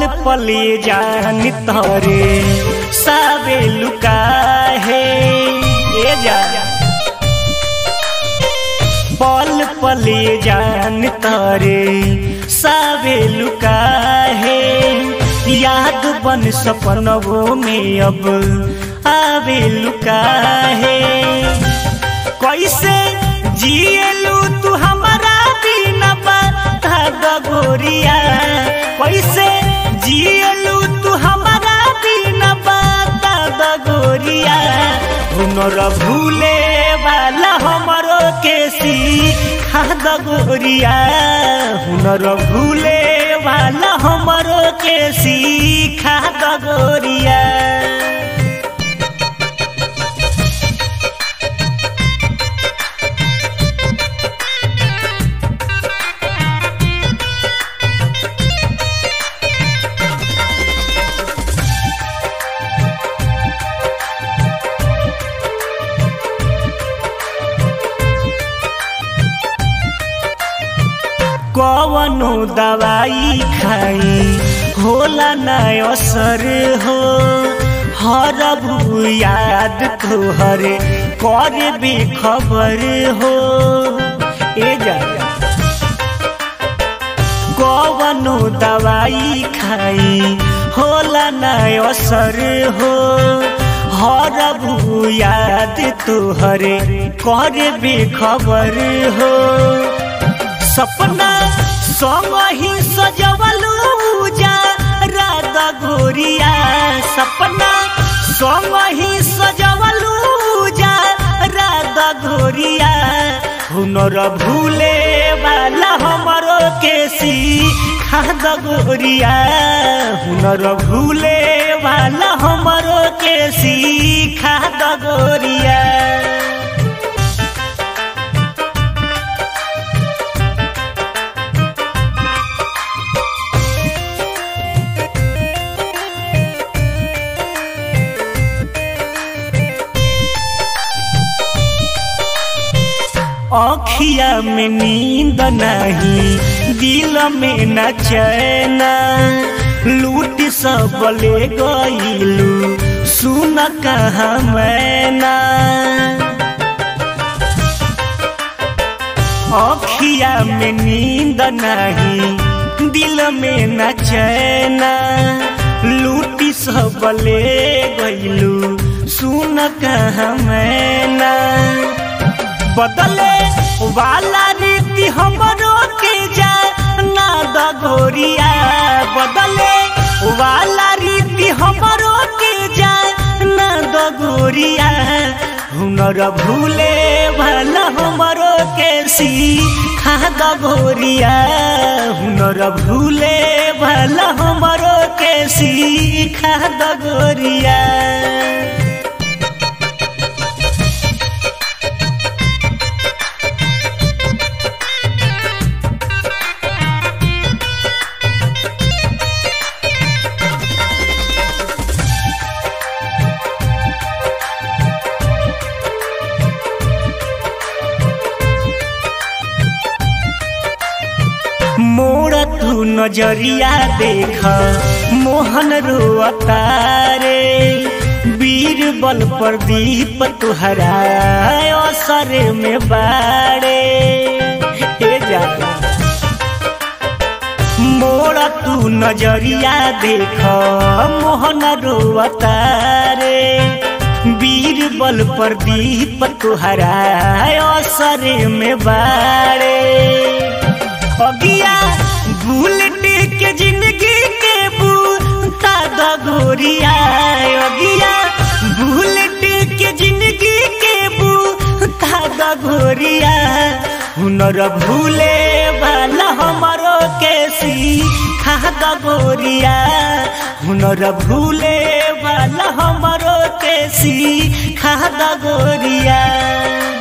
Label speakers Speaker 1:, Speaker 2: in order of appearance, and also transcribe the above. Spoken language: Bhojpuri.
Speaker 1: पले जान तरे सावे लुका है ए जा पल पले जान तरे सावे लुका है याद बन सपनों में अब आवे लुका है कैसे जियलू तू हमारा बिना बता गोरिया कैसे जियलू तू हमारा बिना बता गोरिया हुनर भूले वाला हमरो के सीखा गोरिया हुनर भूले वाला हमरो के सीखा गोरिया कवनो दवाई खाई होला न असर हो हर याद तोहर कर बेखबर हो ए जा कवनो दवाई खाई होला न असर हो हर याद तोहर कर बेखबर हो सपना संग ही सजवलू जा राधा गोरिया सपना संग ही सजवलू जा राधा गोरिया हुनर भूले वाला हमरो के सीखा गोरिया हुनर भूले वाला हमरो के सीखा गोरिया अखिया में नींद नहीं दिल में न चैना लूट सब ले गईलू सुन कहा मैना अखिया में नींद नहीं दिल में न चैना लूटी सब ले गईलू सुन कहा मैना बदले वाला रीति हमरो के जा ना दगोरिया बदले वाला रीति हमरो के जा ना दगोरिया हुनर भूले वाला हमरो के सीखा दगोरिया हुनर भूले वाला हमरो के सीखा दगोरिया मोड़ तू नजरिया देख मोहन रोअतारे वीर बल प्रदीप तुहरा असर में बाड़े ए जा मोड़ तू नजरिया देख मोहन रोअतारे वीर बल प्रदीप तुहरा असर में बाड़े अगिया बुलेट के जिंदगी के बूता दगोरिया अगिया बुलेट के जिंदगी के बूता दगोरिया हुनर भूले वाला हमारो के सीखा दगोरिया हुनर भूले वाला हमारो के सीखा दगोरिया